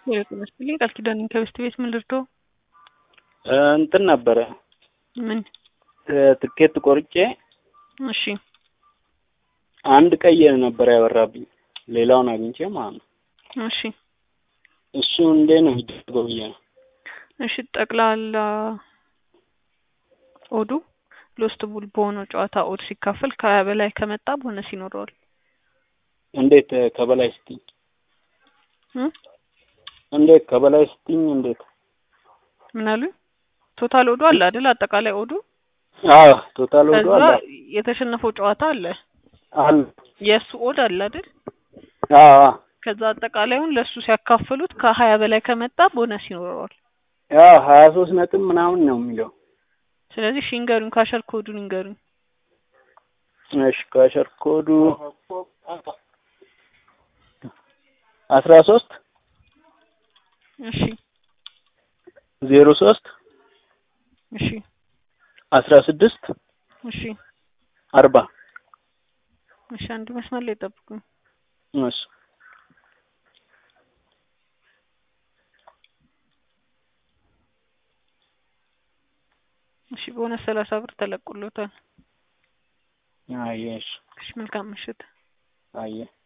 ይመስልኝ ቃል ኪዳን ከበስት ቤት ምን ልርዶ እንትን ነበረ ምን ትኬት ቆርጬ እሺ አንድ ቀይ ነበር ያበራብኝ ሌላውን አግኝቼ ማለት ነው። እሺ እሱ እንዴ ነው የሚደረገው ብዬ ነው። እሺ ጠቅላላ ኦዱ ሎስት ቡል በሆነው ጨዋታ ኦድ ሲካፈል ከሀያ በላይ ከመጣ ቦነስ ይኖረዋል። እንዴት ከበላይ ስትኝ እ እንዴት ከበላይ ስትኝ እንዴት? ምን አሉ? ቶታል ኦዱ አለ አይደል? አጠቃላይ ኦዱ አዎ ቶታል ወዶ ከዛ አለ የተሸነፈው ጨዋታ አለ አለ የእሱ ኦድ አለ አይደል? አዎ አዎ ከዛ አጠቃላዩን ለእሱ ሲያካፍሉት ከሀያ በላይ ከመጣ ቦነስ ይኖረዋል። ያው ሀያ ሶስት ነጥብ ምናምን ነው የሚለው። ስለዚህ እሺ ይንገሩኝ፣ ካሸር ኮዱን ይንገሩኝ። እሺ ካሸር ኮዱ አስራ ሶስት እሺ ዜሮ ሶስት እሺ አስራ ስድስት እሺ አርባ እሺ አንድ መስመር ላይ ጠብቁኝ። እሺ እሺ በሆነ ሰላሳ ብር ተለቁሎታል። አየሽ እሺ መልካም ምሽት። አየ